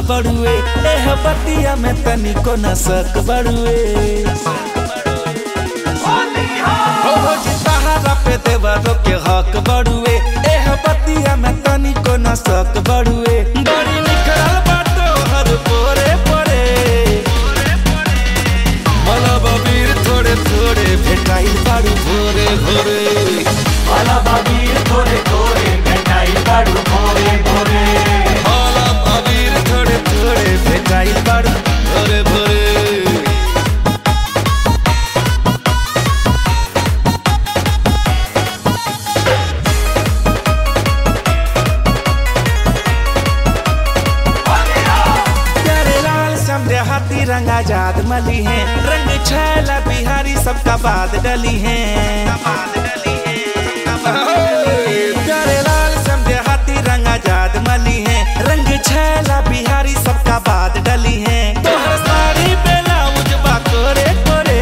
बड़ुए एह बतिया में तनिको न सक बड़ुए हो हो जी तहारा पे देवरो के हक बड़ुए एह बतिया में तनिको न सक बड़ुए बड़ी निकल बाटो हर पोरे पोरे मला बबीर थोड़े थोड़े भेटाइल बाड़ू भोरे भोरे वाला बाबीर थोड़े थोड़े मिठाई बाड़ू भोरे भोरे मला बबीर थोड़े थोड़े भेटाइल बाड़ू भोरे भोरे प्यारे लाल समझे हाथी रंग आजाद मली है रंग छैला बिहारी सबका बाद डली है प्यारे लाल समझे हाथी रंग आजाद मली है रंग छैला बिहारी सबका बाद डली है तोहर साड़ी ब्लाउज बा कोरे कोरे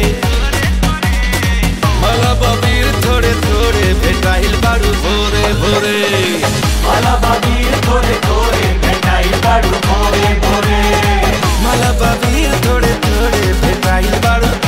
मला बबीर थोड़े थोड़े भेटाइल बाड़ू भोरे भोरे वाला बाबीर थोड़े थोड़े मिठाई बाड़ू भोरे भोरे मला बबीर थोड़े थोड़े भेटाइल बाड़ू